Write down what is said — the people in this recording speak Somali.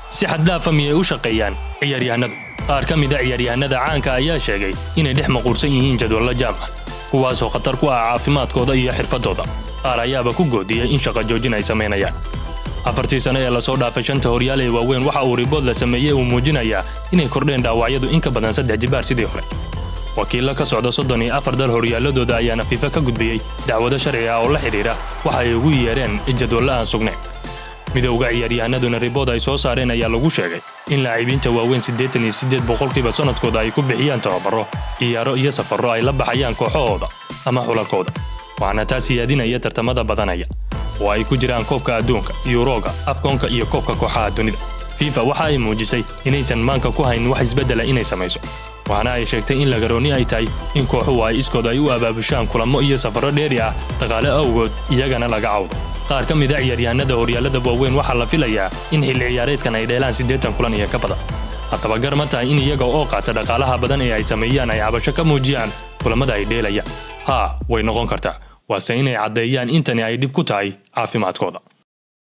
si xaddhaafa miyay u shaqeeyaan ciyaaryahanadu qaar ka mid a ciyaaryahanada caanka ayaa sheegay inay dhex maquursan yihiin jadwallo jaam ah kuwaasoo khatar ku ah caafimaadkooda iyo xirfadooda qaar ayaaba ku goodiyey in shaqa joojin ay samaynayaan afartii sano ee lasoo dhaafay shanta horyaal ee waaweyn waxa uu ribood la sameeyey uu muujinayaa inay kordheen dhaawacyadu in ka badan saddex jibaar sidii hore wakiillo ka socda soddon iyo afar dal horyaaladooda ayaana fiifa ka gudbiyey dacwado sharci ah oo la xidhiidha waxa ay ugu yeedheen jadwallo aan sugnayn midowga ciyaaryahanaduna ribood ay soo saareen ayaa lagu sheegay in laacibiinta waaweyn siddeetan iyo siddeed boqolkiiba sannadkooda ay ku bixiyaan tababaro ciyaaro iyo safarro ay la baxayaan kooxahooda ama xulalkooda waxaana taas siyaadinaya tartamada badanaya oo ay ku jiraan koobka adduunka yuroga afkoonka iyo koobka kooxaha dunida fifa waxa ay muujisay inaysan maanka ku hayn wax isbeddela inay samayso waxaana ay sheegtay in lagarooni ay tahay in kooxuhu ay iskood ay u abaabushaan kulamo iyo safarro dheeri ah dhaqaale awgood iyagana laga cawdo qaar ka mid a ciyaaryahanada horyaalada waaweyn waxaa la filayaa in xilli ciyaareedkan ay dheelaan siddeetan kulan iyo ka badan haddaba gar ma tahay in iyaga oo qaata dhaqaalaha badan ee ay sameeyaan ay cabasho ka muujiyaan kulamada ay dheelayaan haa way noqon kartaa waase inay caddeeyaan intani ay dhib ku tahay caafimaadkooda